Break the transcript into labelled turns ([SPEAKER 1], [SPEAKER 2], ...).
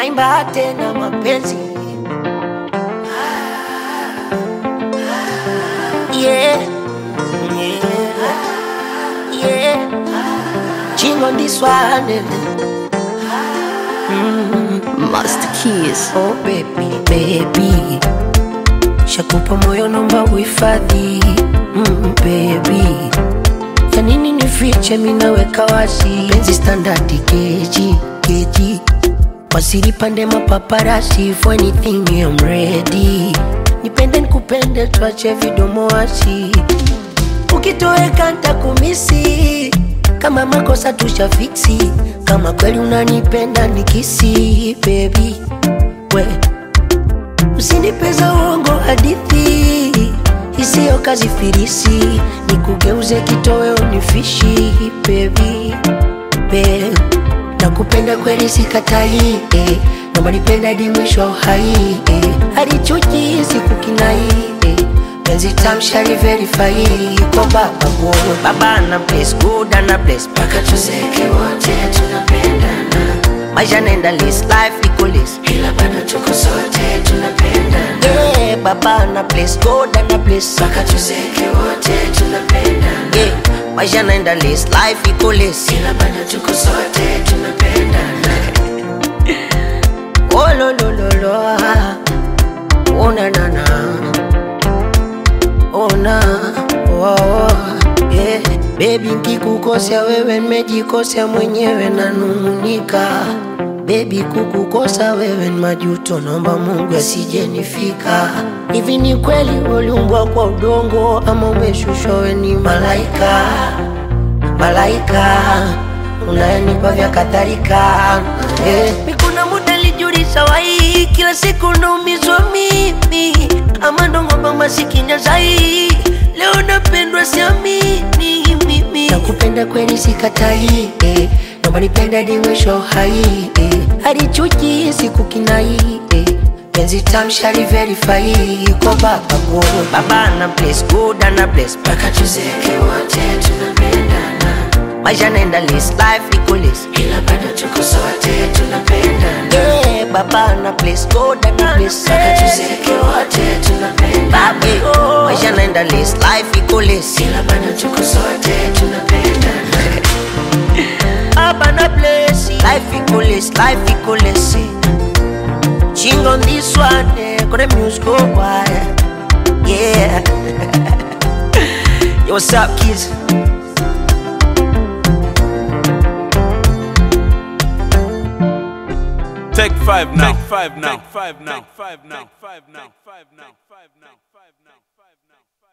[SPEAKER 1] naimba tena mapenzi yeah. Yeah. Yeah. Chingo this one
[SPEAKER 2] Master Keys.
[SPEAKER 1] Oh baby, baby Shakupa moyo nomba uhifadhi mm, baby ya nini nifiche minaweka wasi penzi standardi keji keji wasiri pande mapaparasi for anything I'm ready nipende nikupende tuache vidomo wasi ukitoweka ntakumisi kama makosa tushafiksi kama kweli unanipenda nikisi baby we usinipeza uongo hadithi isiyo kazi firisi nikugeuze kitoweo nifishi baby babe nakupenda kweli sikatai eh. naomba nipenda hadi mwisho wa uhai eh. hadi chuki sikukinai eh. penzi tamshari verify kwa baba God. baba na bless good na bless mpaka tuzeke wote tunapendana maisha naenda list life iko list ila bado tuko sote tunapendana yeah, baba na bless God na bless mpaka tuzeke wote tunapendana yeah, maisha naenda list life iko list ila bado tuko sote tunapendana oh lo lo lo lo ah. oh na na na ona oh, oh, yeah. Baby nkikukosea wewe nimejikosea mwenyewe nanung'unika Baby kukukosa wewe ni majuto, naomba Mungu asijenifika. Hivi ni kweli uliumbwa kwa udongo ama umeshushwa wewe ni malaika? Malaika unayenipa vya kadhalika eh. Mikuna muda lijulisha wai, kila siku naumizwa mimi ama ndongoba masikinya zai leo napendwa siamini mimi nakupenda kweli sikatai eh. naomba nipenda hadi mwisho wa uhai eh. hadi chuki sikukinai eh. penzi tamshari verify kwa baba God. baba na bless good na bless mpaka tuzeke wote tunapendana maisha naenda list life iko list ila bado tuko sote tunapendana yeah, baba na bless God na bless mpaka tuzeke wote tunapendana yeah, maisha naenda list life iko list ila bado tuko sote tunapendana baba na bless life iko list life iko list Ching on this one, eh, got the music go wild. Yeah. Yo, what's up, kids?
[SPEAKER 3] Take five now. Take five now. Take five now. Take five now. Take five now. Take five now. Take five now. Take five now.